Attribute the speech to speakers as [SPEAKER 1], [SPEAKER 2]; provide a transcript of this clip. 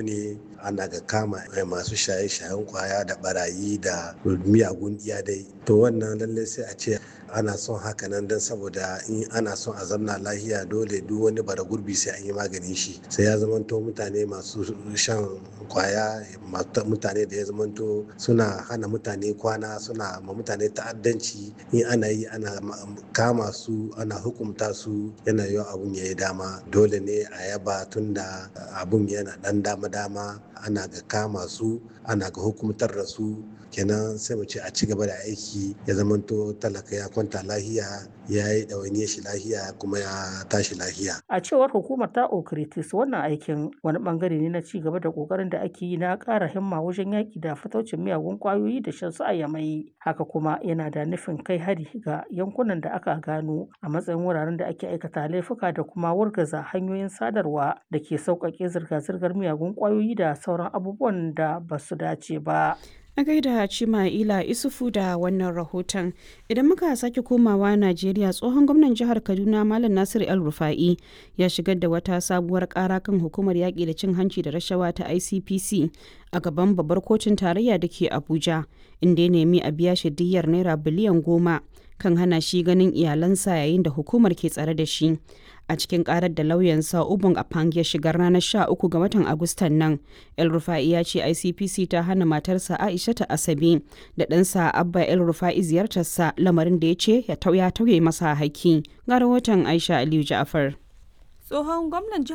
[SPEAKER 1] ne ana ga kama masu shaye-shayen kwaya da barayi da miyagun iya dai to wannan lallai sai a ce ana son haka nan don saboda in ana son a zamna lahiya dole duk wani bara gurbi sai an yi maganin shi sai ya zamanto mutane masu shan kwaya mutane da ya zamanto suna hana mutane kwana suna ma mutane ta'addanci in ana yi ana kama su ana hukumta su yana yiwa abun ya yi dama dole ne a yaba tunda abun yana dan dama-dama ana ga kama su ana ga hukumtar da su kenan sai mu ce a ci gaba da aiki ya zamanto talaka ya kwanta lahiya ya yi ɗawainiyar shi lahiya kuma ya tashi lahiya.
[SPEAKER 2] A cewar hukumar ta Okritis wannan aikin wani bangare ne na ci gaba da kokarin da ake yi na ƙara himma wajen yaƙi da fataucin miyagun ƙwayoyi da shan su a yamai. Haka kuma yana da nufin kai hari ga yankunan da aka gano a matsayin wuraren da ake aikata laifuka da kuma wargaza hanyoyin sadarwa da ke sauƙaƙe zirga-zirgar miyagun ƙwayoyi da sauran abubuwan da ba su dace ba.
[SPEAKER 3] A gaida Cima'ila Isufu da wannan rahoton. Idan muka sake komawa Najeriya tsohon gwamnan jihar Kaduna Malam Nasir El Rufa'i ya shigar da wata sabuwar kara kan hukumar yaƙi da cin hanci da rashawa ta ICPC a gaban babbar kotun tarayya da ke Abuja inda ya nemi a biya shi diyyar naira biliyan goma kan hana shi ganin iyalansa yayin da hukumar ke tsare da shi. a cikin karar da lauyansa ubun apang ya shigar ranar 13 ga watan agustan nan el rufa'i ya ce icpc ta hana matarsa aisha ta asabe da ɗansa abba el rufa'i ziyartarsa lamarin da ya ce ya tauye masa haƙƙi ga rahoton aisha aliyu ja'afar
[SPEAKER 4] tsohon gwamnan